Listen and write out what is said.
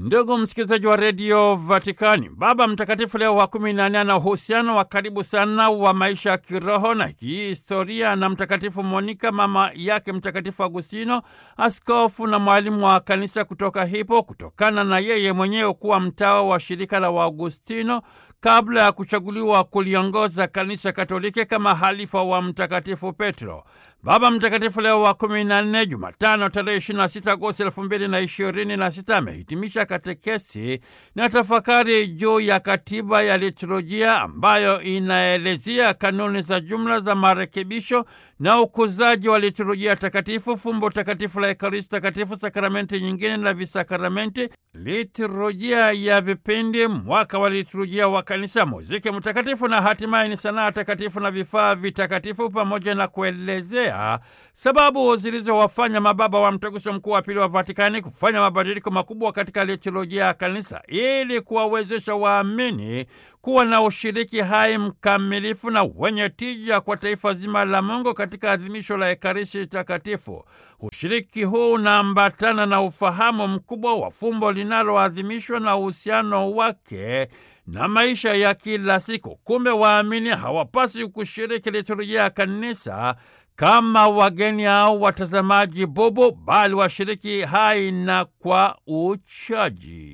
Ndugu msikilizaji wa redio Vatikani, Baba Mtakatifu Leo wa kumi na nne ana uhusiano wa karibu sana wa maisha ya kiroho na kihistoria na Mtakatifu Monika, mama yake Mtakatifu Agustino, askofu na mwalimu wa kanisa kutoka Hippo, kutokana na yeye mwenyewe kuwa mtawa wa shirika la Waagustino kabla ya kuchaguliwa kuliongoza kanisa Katoliki kama halifa wa Mtakatifu Petro. Baba Mtakatifu Leo wa kumi na nne, Jumatano tarehe 26 Agosti elfu mbili na ishirini na sita amehitimisha katekesi na tafakari juu ya katiba ya liturujia ambayo inaelezea kanuni za jumla za marekebisho na ukuzaji wa liturujia takatifu, fumbo takatifu la Ekaristi Takatifu, sakramenti nyingine na visakramenti, liturujia ya vipindi, mwaka wa liturujia wa kanisa, muziki mtakatifu na hatimaye ni sanaa takatifu na vifaa vitakatifu, pamoja na kuelezea sababu zilizowafanya mababa wa Mtaguso Mkuu wa Pili wa Vatikani kufanya mabadiliko makubwa katika liturujia ya kanisa ili kuwawezesha waamini kuwa na ushiriki hai mkamilifu na wenye tija kwa taifa zima la Mungu katika adhimisho la Ekaristi Takatifu. Ushiriki huu unaambatana na ufahamu mkubwa wa fumbo linaloadhimishwa na uhusiano wake na maisha ya kila siku. Kumbe waamini hawapaswi kushiriki liturujia ya kanisa kama wageni au watazamaji bubu, bali washiriki hai na kwa uchaji.